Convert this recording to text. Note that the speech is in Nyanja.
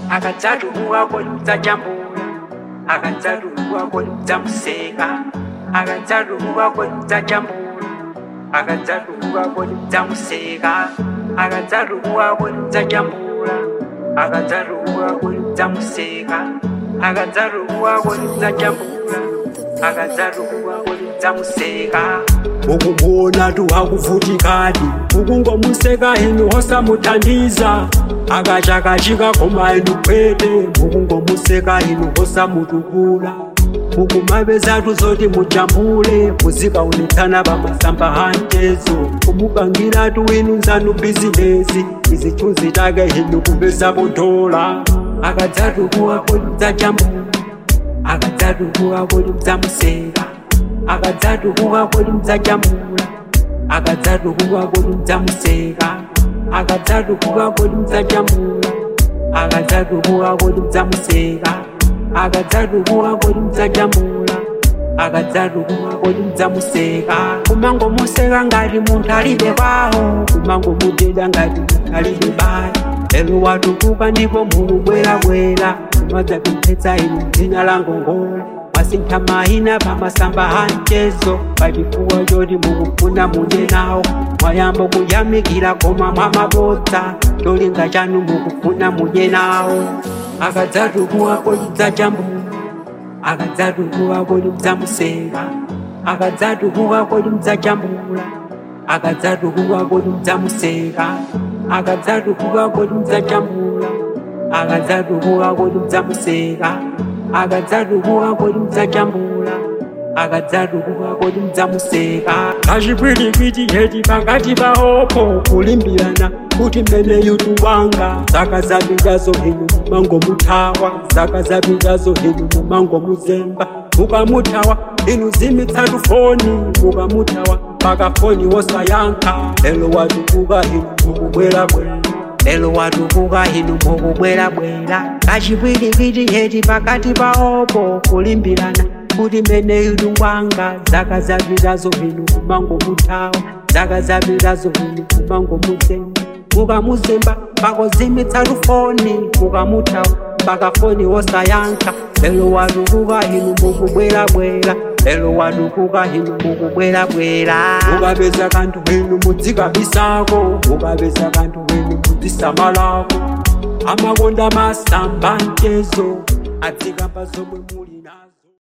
akadzatukuka kodi mudzajambula akadzatukuka kodi mudzamuseka akadzatukuka kodi mudzajambula akadzatukuka kodi mudzamuseka akadzatukuka kodi mudzajambula akadzatukuka kodi mudzamuseka akadzatukuka kodi mudzajambula akadzatukuka kodi mudzamuseka ukubona tu hakuvutikadi ukungomuseka inu hosamuthandiza akachakachika koma inu kwete mukungomuseka inu hosamutukula mukumapezatu zoti mujambule muzikaonetsana pamasamba hantezo kumupangiratu inu nzanu bizinesi izichunzi take inu kupezapo dola akadzatukuka kodi mudzajambula akadzatukuka kodi mudzamuseka akadzatukuka kodi mudzajambula akadzatukuka kodi mudzamuseka akadzatukuka kodi mudzajambula akadzatukuka kodi mudzamuseka akadzatukuka kodi mudzajambula akadzatukuka kodi mudzamuseka kumangomuseka ngati munthu alibe kwawo kumangomuteda ngati munthu alibe bale lero watukuka ndipo mulubwerabwera kumadzapemphetsa inu dzina la ngongola masintha mahina pamasamba hanchezo pachifuwa choti mukufuna mudye nawo mwayamba kuyamikira koma mwamabodza cholinga chanu mukufuna mudye nawo akadzatukuka kodi mudzajambula akadzatukuka kodi mudzamuseka akadzatukuka kodi mudzajambula akadzatukuka kodi mudzamuseka akadzatukuka kodi mudzajambula akadzatukuka kodi mudzamuseka akadzatukuka kodi mudzajambula akadzatukuka kodi mudzamuseka kachipwirikiti heti pakati paopo kulimbirana kuti mmeneyu tuwanga zaka zapitazo inu mumangomuthawa zaka zapitazo inu mumangomuzemba mukamuthawa inu zimitsatu foni mukamuthawa pakafoni wosayankha lelo watukuka inu mukubwerabwera lelo watukuka inu mukubwerabwera kachipwirikiti heti pakati paopo kulimbirana kuti mmeneyu tuwanga zaka zapitazo inu mumangomuthawa zaka zapitazo inu mumangomuzemba mukamuzemba pakozimitsatu foni mukamuthawa pakafoni wosayankha lelo watukuka inu mukubwerabwera lelo watukuka inu mukubwerabwera mukapeza kanthu inu mudzikabisako mukapeza kanthu inu mudzisamalako amakonda masamba mchezo adzikamba zomwe muli nazo